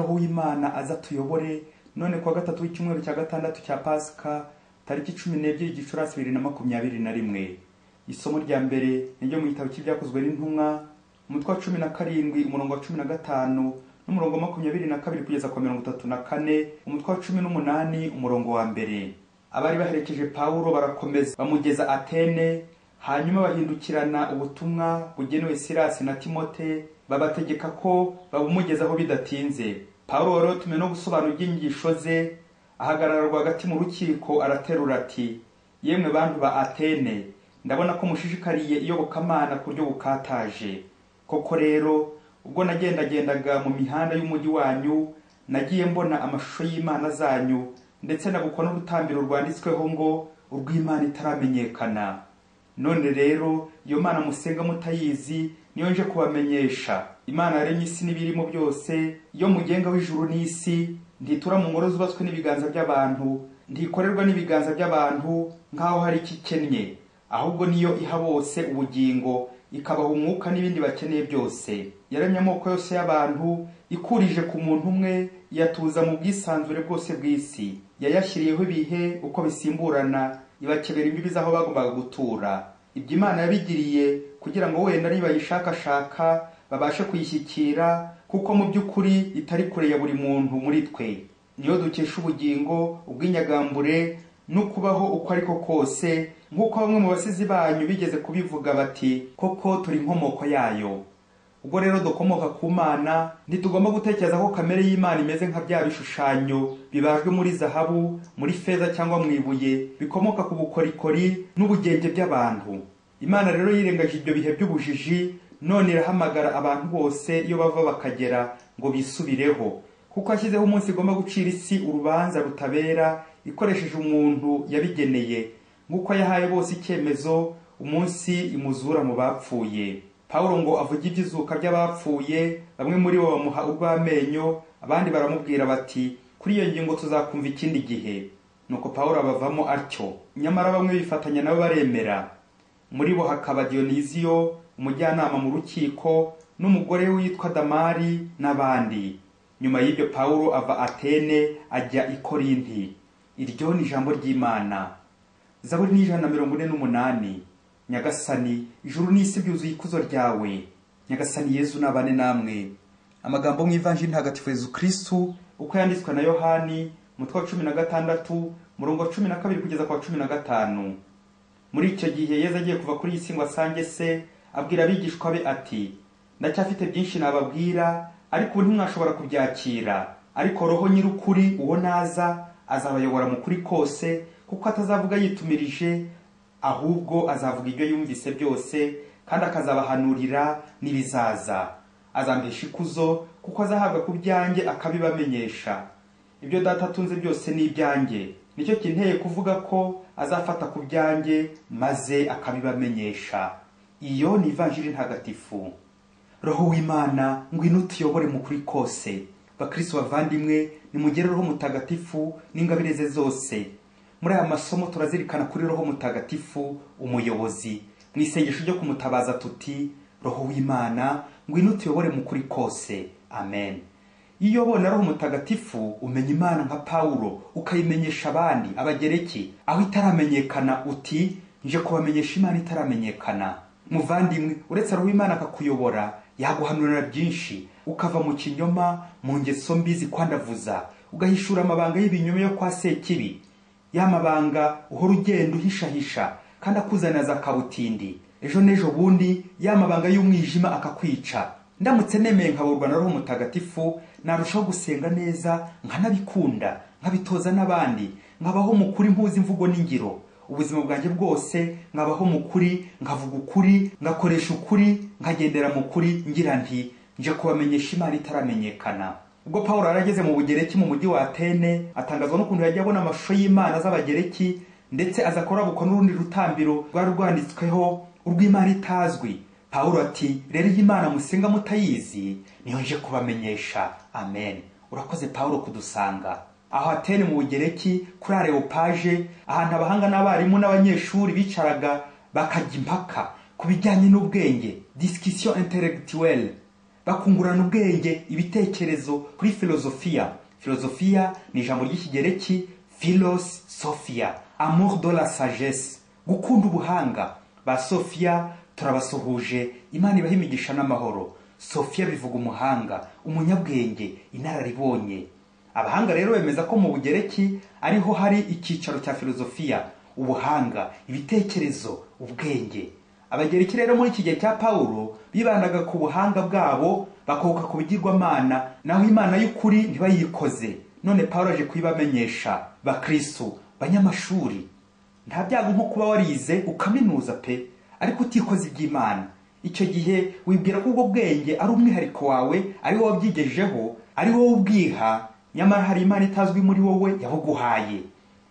umwana aza atuyobore none kuwa gatatu w'icyumweru cya gatandatu cya pasika tariki cumi n'ebyiri gicurasi bibiri na makumyabiri na rimwe isomo rya mbere niryo mu gitabo cy'ibyakozwe n'intumwa umutwe wa cumi na karindwi umurongo wa cumi na gatanu n'umurongo wa makumyabiri na kabiri kugeza ku wa mirongo itatu na kane umutwe wa cumi n'umunani umurongo wa mbere abari baherekeje pawulo barakomeza bamugeza atene hanyuma bahindukirana ubutumwa bugenewe sirasi na timote babategeka ko babumugezaho bidatinze pawulo wari watumwe no gusobanura iby'inyigisho ze ahagarara rwagati mu rukiko araterura ati yemwe bantu ba atene ndabona ko mushishikariye iyobokamana ku buryo bukataje koko rero ubwo nagendagendaga mu mihanda y'umujyi wanyu nagiye mbona amashusho y'imana zanyu ndetse nabukwa n'urutambiro rwanditsweho ngo urw'imana itaramenyekana none rero iyo mana musenga mutayizi niyo nje kubamenyesha imana yaremye isi n'ibirimo byose iyo mugenga w'ijuru n'isi ntitura mu ngoro zubatswe n'ibiganza by'abantu ntikorerwa n'ibiganza by'abantu nk'aho hari icyo ikennye ahubwo niyo iha bose ubugingo ikabaha umwuka n'ibindi bakeneye byose yaremye amoko yose y'abantu ikurije ku muntu umwe iyatuza mu bwisanzure bwose bw'isi yayashyiriyeho ibihe uko bisimburana ibakebera imbibi z'aho bagombaga gutura ibyo imana yabigiriye kugira ngo wenda nibayishakashaka babashe kuyishyikira kuko mu by'ukuri itari kure ya buri muntu muri twe niyo dukesha ubugingo ubw'inyagambure no kubaho uko ari ko kose nk'uko bamwe mu basizi banyu bigeze kubivuga bati koko turi inkomoko yayo ubwo rero dukomoka ku mana ntitugomba gutekereza ko kamere y'imana imeze nka bya bishushanyo bibajwe muri zahabu muri feza cyangwa mu ibuye bikomoka ku bukorikori n'ubugenge by'abantu imana rero yirengaje ibyo bihe by'ubujiji none irahamagara abantu bose iyo bava bakagera ngo bisubireho kuko ashyizeho umunsi igomba gucira isi urubanza rutabera ikoresheje umuntu yabigeneye nk'uko yahaye bose icyemezo umunsi imuzura mu bapfuye pawulo ngo avuge iby'izuka by'abapfuye bamwe muri bo bamuha urw'amenyo abandi baramubwira bati kuri iyo ngingo tuzakumva ikindi gihe nuko pawulo abavamo atyo nyamara bamwe bifatanya nabo baremera muri bo hakaba diyoniziyo umujyanama mu rukiko n'umugore we witwa damari n'abandi nyuma y'ibyo pawulo ava atene ajya i korinti iryo ni ijambo ry'imana zaburi n'ijana na mirongo ine n'umunani nyagasani ijuru n'isi byuzuye ikuzo ryawe nyagasani yezu nabane namwe amagambo mu ivanjiri ntagatifu yezu kirisitu uko yanditswe na yohani mutwe wa cumi na gatandatu murongo wa cumi na kabiri kugeza ku wa cumi na gatanu muri icyo gihe yezu agiye kuva kuri iyi si ngo asange se abwira abigishwa be ati ndacyafite byinshi nababwira ariko ubu ntimwashobora kubyakira ariko roho nyir'ukuri uwo naza azabayobora mu kuri kose kuko atazavuga yitumirije ahubwo azavuga ibyo yumvise byose kandi akazabahanurira n'ibizaza azambesha ikuzo kuko azahabwa ku byanjye akabibamenyesha ibyo data atunze byose ni ibyanjye nicyo kinteye kuvuga ko azafata ku byanjye maze akabibamenyesha iyo ni ivanjiri ntagatifu roho w'imana ngwino utuyobore mu kuri kose bakirisi bavandimwe nimugerereho mutagatifu n'ingabire ze zose muri aya masomo turazirikana kuri roho mutagatifu umuyobozi mu isengesho ryo kumutabaza tuti roho w'imana ngwino utuyobore mu kuri kose amen iyo ubona roho mutagatifu umenya imana nka pawulo ukayimenyesha abandi abagereki aho itaramenyekana uti nje kubamenyesha imana itaramenyekana muvandimwe uretse roho imana akakuyobora yaguhanurira byinshi ukava mu kinyoma mu ngeso mbi zikwandavuza ugahishura amabanga y'ibinyoma yo kwa sekibi yamabanga uhora ugenda uhishahisha kandi akuzaniza akabutindi ejo n'ejo bundi yamabanga y'umwijima akakwica ndamutse nemeye nkaburwa na roho mutagatifu narushaho gusenga neza nkanabikunda nkabitoza n'abandi nkabaho mu kuri mpuza imvugo n'ingiro ubuzima bwanjye bwose nkabaho mu kuri nkavuga ukuri ngakoresha ukuri nkagendera mu kuri ngira nti nje kubamenyesha imana itaramenyekana ubwo paul arageze mu bugereki mu mujyi wa atene atangazwa n'ukuntu yagiye abona amashusho y'imana z'abagereki ndetse aza kurabukwa n'urundi rutambiro rwari rwanditsweho urw'imana itazwi paul ati rero iyi imana musenga mutayizi niyo nje kubamenyesha amen urakoze paul kudusanga aho atene mu bugereki kuri areopaje ahantu abahanga n'abarimu n'abanyeshuri bicaraga bakajya impaka ku bijyanye n'ubwenge discussion intellectuelle bakungurana ubwenge ibitekerezo kuri filozofiya filozofiya ni ijambo ry'ikigereki filos sofia amour de la sagesse gukunda ubuhanga ba sofia turabasuhuje imana ibaha imigisha n'amahoro sofia bivuga umuhanga umunyabwenge inararibonye abahanga rero bemeza ko mu bugereki ariho hari icyicaro cya filozofiya ubuhanga ibitekerezo ubwenge abagereki rero muri iki gihe cya pawulo bibandaga ku buhanga bwabo bakoka ku bigirwamana naho imana y'ukuri ntibayikoze none pawulo aje kuyibamenyesha bakristu banyamashuri nta byago nko kuba warize ukaminuza pe ariko utikoze iby'imana icyo gihe wibwira ko ubwo bwenge ari umwihariko wawe ari wowe wabyigejeho ari wowe ubwiha nyamara hari imana itazwi muri wowe yabuguhaye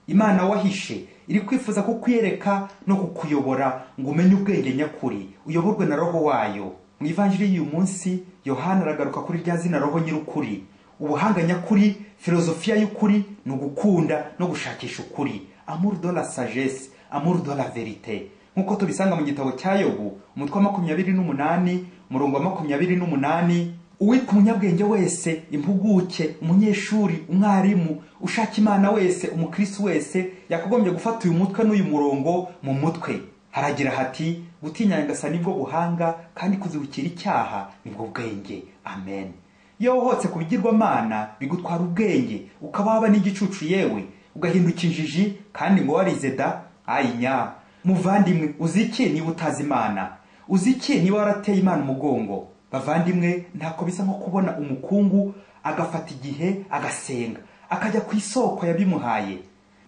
imana wahishe iri kwifuza kukwereka no kukuyobora ngo umenye ubwenge nyakuri uyoborwe na roho wayo mu ivanjiri y'uyu munsi yohana aragaruka kuri rya zina roho nyir'ukuri ubuhanga nyakuri filozofiya y'ukuri ni ugukunda no gushakisha ukuri amour de la sagesse amour de la verite nk'uko tubisanga mu gitabo cya yobu umutwe wa makumyabiri n'umunani umurongo wa makumyabiri n'umunani uwitwa umunyabwenge wese impuguke umunyeshuri umwarimu ushaka imana wese umukirisi wese yakagombye gufata uyu mutwe n'uyu murongo mu mutwe haragira hati gutinya ngasa nibwo buhanga kandi kuzibukira icyaha nibwo bwenge amen iyo wohotse ku bigirwamana bigutwara ubwenge ukaba waba n'igicucu yewe ugahinduka injiji kandi ngo warize da ayinya muvandimwe uzi iki niba utazi imana uzi iki niba warateye imana umugongo bavandimwe ntako bisa nko kubona umukungu agafata igihe agasenga akajya ku isoko yabimuhaye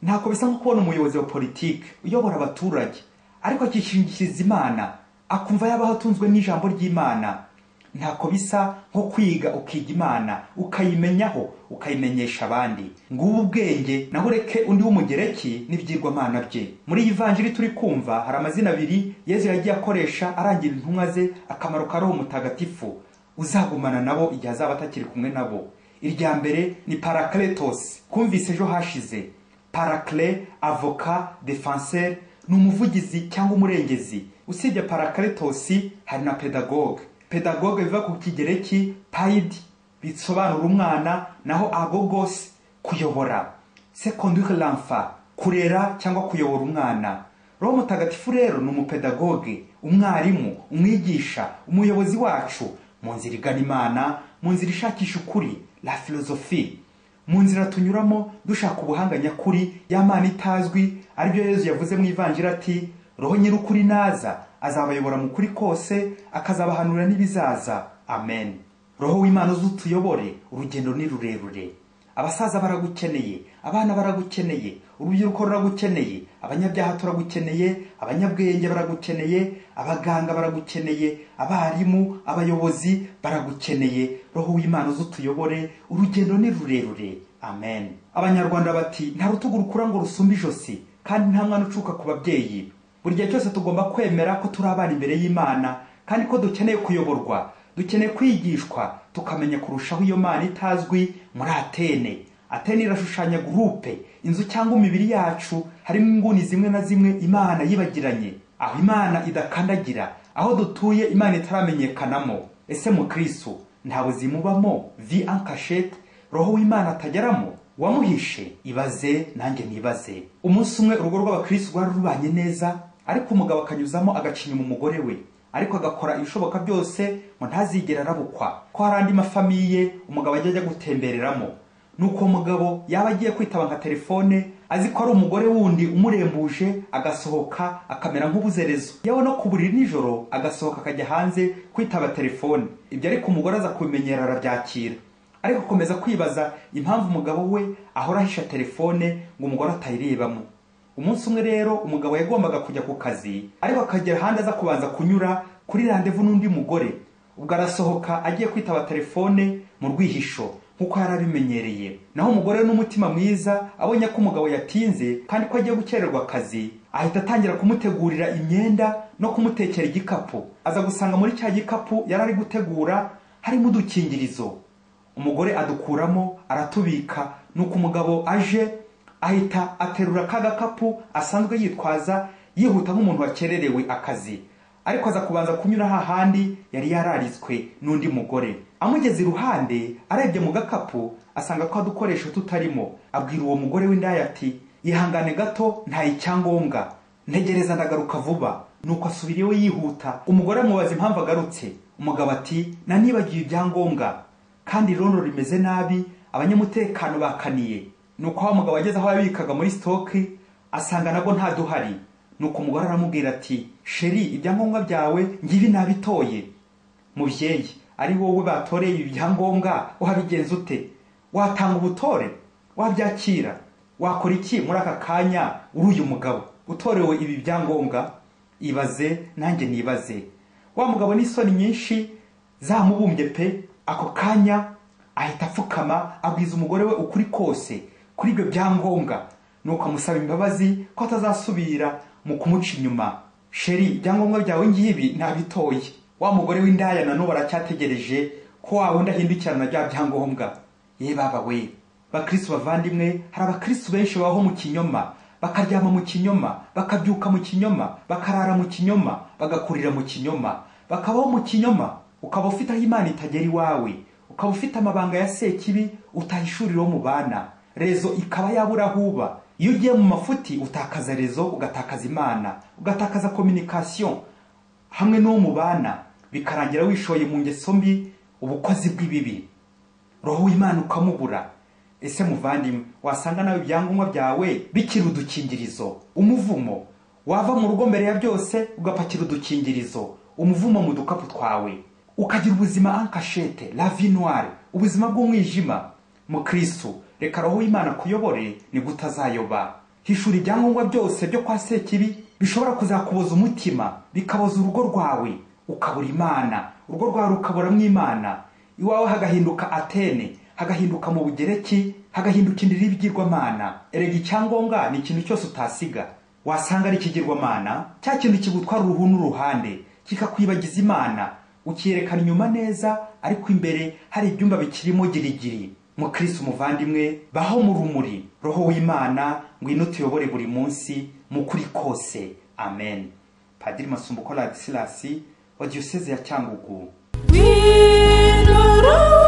ntako bisa nko kubona umuyobozi wa politiki uyobora abaturage ariko akishingikiriza imana akumva yabaho atunzwe n'ijambo ry'imana ntako bisa nko kwiga ukiga imana ukayimenyaho ukayimenyesha abandi ngubu ubwenge naho ureke undi w'umugereki n'ibyigwamana bye muri iyi vanjiri turi kumva hari amazina abiri yezu yagiye akoresha arangira intumwa ze akamaro ka roho mutagatifu uzagumana nabo igihe azaba atakiri kumwe nabo irya mbere ni parakletos kumvise ejo hashize parakle avoka defenseur ni umuvugizi cyangwa umurengezi usibye parakletos hari na pedagoge pedagoge biva ku kigereki payidi bisobanura umwana naho agogos kuyobora secondire lamfa kurera cyangwa kuyobora umwana roho mutagatifu rero ni umupedagoge umwarimu umwigisha umuyobozi wacu mu nzira igana imana mu nzira ishakisha ukuri la filozofi mu nzira tunyuramo dushaka ubuhanga nyakuri y'amana itazwi aribyo yezu yavuze mu ivangira ati roho nyir'ukuri naza azabayobora mu kuri kose akazabahanura n'ibizaza amen roho w'imana uzutuyobore urugendo ni rurerure abasaza baragukeneye abana baragukeneye urubyiruko ruragukeneye abanyabyaha turagukeneye abanyabwenge baragukeneye abaganga baragukeneye abarimu abayobozi baragukeneye roho w'imana uzutuyobore urugendo ni rurerure amen abanyarwanda bati nta rutugu rukura ngo rusumbe ijosi kandi nta mwana ucuka ku babyeyi buri gihe cyose tugomba kwemera ko turi abana imbere y'imana kandi ko dukeneye kuyoborwa dukeneye kwigishwa tukamenya kurushaho iyo mana itazwi muri atene atene irashushanya gurupe inzu cyangwa imibiri yacu harimo inguni zimwe na zimwe imana yibagiranye aho imana idakandagira aho dutuye imana itaramenyekanamo ese mukristo nta buzima ubamo vi ankashete roho w'imana atageramo wamuhishe ibaze nanjye nibaze umunsi umwe urugo rw'abakirisitu rwari rubanye neza ariko umugabo akanyuzamo agacinya umugore we ariko agakora ibishoboka byose ngo ntazigere arabukwa ko hari andi mafamiye umugabo ajya ajya gutembereramo nuko uwo mugabo yaba agiye kwitaba nka telefone azi ko ari umugore wundi umurembuje agasohoka akamera nk'ubuzerezo yewe no ku buriri nijoro agasohoka akajya hanze kwitaba telefone ibyo ariko umugore aza kubimenyera arabyakira ariko akomeza kwibaza impamvu umugabo we ahora ahisha telefone ngo umugore atayirebamo umunsi umwe rero umugabo yagombaga kujya ku kazi ariko akagera ahandi aza kubanza kunyura kuri randevu n'undi mugore ubwo arasohoka agiye kwitaba telefone mu rwihisho nk'uko yari abimenyereye naho umugore n'umutima mwiza abonye ko umugabo yatinze kandi ko agiye gukererwa akazi ahita atangira kumutegurira imyenda no kumutekera igikapu aza gusanga muri cya gikapu yari ari gutegura harimo udukingirizo umugore adukuramo aratubika nuko umugabo aje ahita aterura ka gakapu asanzwe yitwaza yihuta nk'umuntu wakererewe akazi ariko aza kubanza kunyura hahandi yari yararitswe n'undi mugore amugeze iruhande arebye mu gakapu asanga ko dukoresho tutarimo abwira uwo mugore w'indaya ati ihangane gato nta icyangombwa ntegereza ndagaruka vuba nuko asubira iwe yihuta umugore amubaza impamvu agarutse umugabo ati nanibagiwe ibyangombwa kandi irondo rimeze nabi abanyamutekano bakaniye nuko wa mugabo ageze aho yabikaga muri sitoke asanga nabwo ntaduhari nuko umugore aramubwira ati sheri ibyangombwa byawe ngibi nabitoye mubyeyi ari wowe batoreye ibi byangombwa uhabigenza ute watanga ubutore wabyakira wakora iki muri aka kanya uri uyu mugabo utorewe ibi byangombwa ibaze nanjye nibaze wa mugabo n'isoni nyinshi zamubumbye pe ako kanya ahita apfukama abwiza umugore we ukuri kose kuri ibyo byangombwa nuko amusaba imbabazi ko atazasubira mu kumuca inyuma sheri ibyangombwa byawe ngibi ntabitoye wa mugore w'indaya na n'ubu aracyategereje ko wa wundi ahindukirana bya byangombwa ye baba we bakristo bavandimwe hari abakristo benshi babaho mu kinyoma bakaryama mu kinyoma bakabyuka mu kinyoma bakarara mu kinyoma bagakurira mu kinyoma bakabaho mu kinyoma ukaba ufite aho imana itagera iwawe ukaba ufite amabanga ya sekibi utahishuriraho mu bana rezo ikaba yabura huba iyo ugiye mu mafuti utakaza rezo ugatakaza imana ugatakaza kominikasiyo hamwe n'uwo mu bana bikarangira wishoye mu ngeso mbi ubukozi bw'ibibi roho w'imana ukamubura ese muvandimwe wasanga nawe ibyangombwa byawe bikiri udukingirizo umuvumo wava mu rugo mbere ya byose ugapakira udukingirizo umuvumo mu dukapu twawe ukagira ubuzima ankashete lavinware ubuzima bw'umwijima mukristu reka roho w'imana kuyobore ni gutazayoba hishura ibyangombwa byose byo kwa sekibi bishobora kuzakuboza umutima bikaboza urugo rwawe ukabura imana urugo rwawe rukaburamo imana iwawe hagahinduka atene hagahinduka mu bugereki hagahinduka indiri y'ibigirwamana erega icyangombwa ni ikintu cyose utasiga wasanga ari ikigirwamana cya kintu kigutwara uruhu n'uruhande kikakwibagiza imana ukiyerekana inyuma neza ariko imbere hari ibyumba bikirimo girigiri mukristo umuvandimwe baho mu rumuri roho w'imana ngwino tuyobore buri munsi mu kuri kose amen padiri masumbuko ladisilasi wa diyoseze ya cyangugu We don't know.